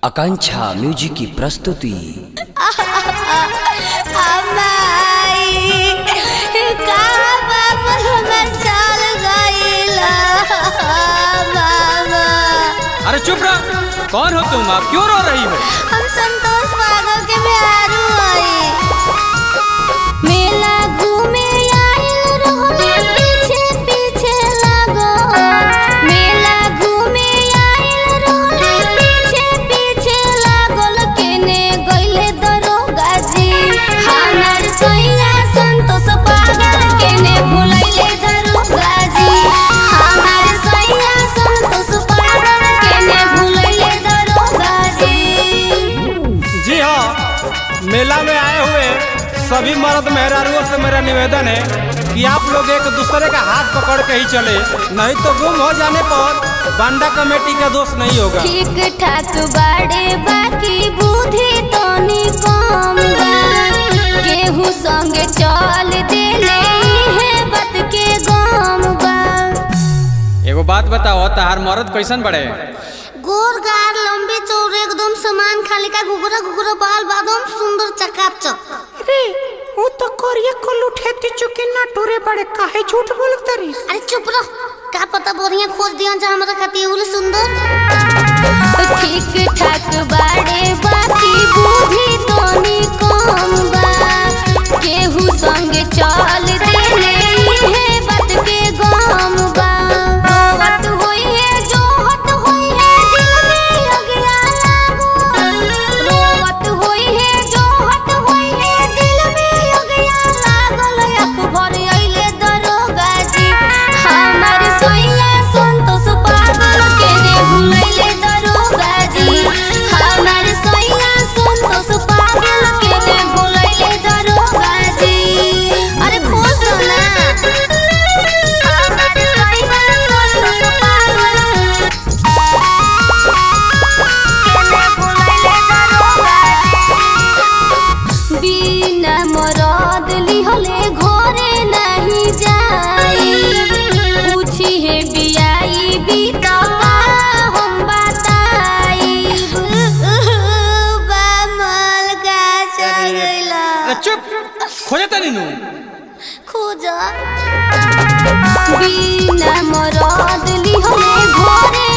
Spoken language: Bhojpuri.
आकांक्षा म्यूजिक की प्रस्तुति अम्माई कहाँ बाबा हमर चल गइला बाबा अरे चुप रह कौन हो तुम आप क्यों रो रही हो हम संतोष पागल के बिहारू हई मेला घूमे आइल रहनी पीछे पीछे लगो मेला घूमे आइल रहनी पीछे पीछे लागल केने गइले दरोगा जी हमर सैया संतोष पागल केने भुलैले दरोगा जी हमर सैया संतोष पागल केने भुलैले दरोगा जी जी हाँ मेला में आए हुए सभी मर्द मेहरारुओं से मेरा निवेदन है कि आप लोग एक दूसरे का हाथ पकड़ के ही चले नहीं तो गुम हो जाने पर बांडा कमेटी का दोष नहीं होगा ठीक ठाक बाड़े बाकी बुद्धि तनी कम बा केहू संगे चल देले है बात के गम बा एगो बात बताओ तहार मर्द कैसन बड़े गोर गार लंबे चौड़े एकदम समान खाली का घुघरा घुघरा बाल बादम सुंदर चकाचक रे वो तो कोरिया को लुठेती चुके ना टूरे बड़े काहे झूठ बोलत रही अरे चुप रह का पता बढ़िया खोज दिया जा हमरा खातिर उले सुंदर ठीक ठाक बाड़े बाकी बुद्धि तनी कम बा केहू संगे चल देले है बात के गम बा रोवत होई है जोहत होई है दिल में अगिया लागो रोवत होई है जोहत होई है दिल में अगिया लागल अकबर अइले दरोगा जी हमर सैया संतोष पागल के ने भुलैले दरोगा जी हमर सैया संतोष पागल के ने भुलैले दरोगा जी अरे खोज दो ना हमर सैया संतोष पागल बिना मरद लिहले घरे नहीं जाई पूछी है बियाई बीता हम बताई बामल का चल गइला अरे चुप खोजे तनी नू खोजा बिना मरद लिहले घरे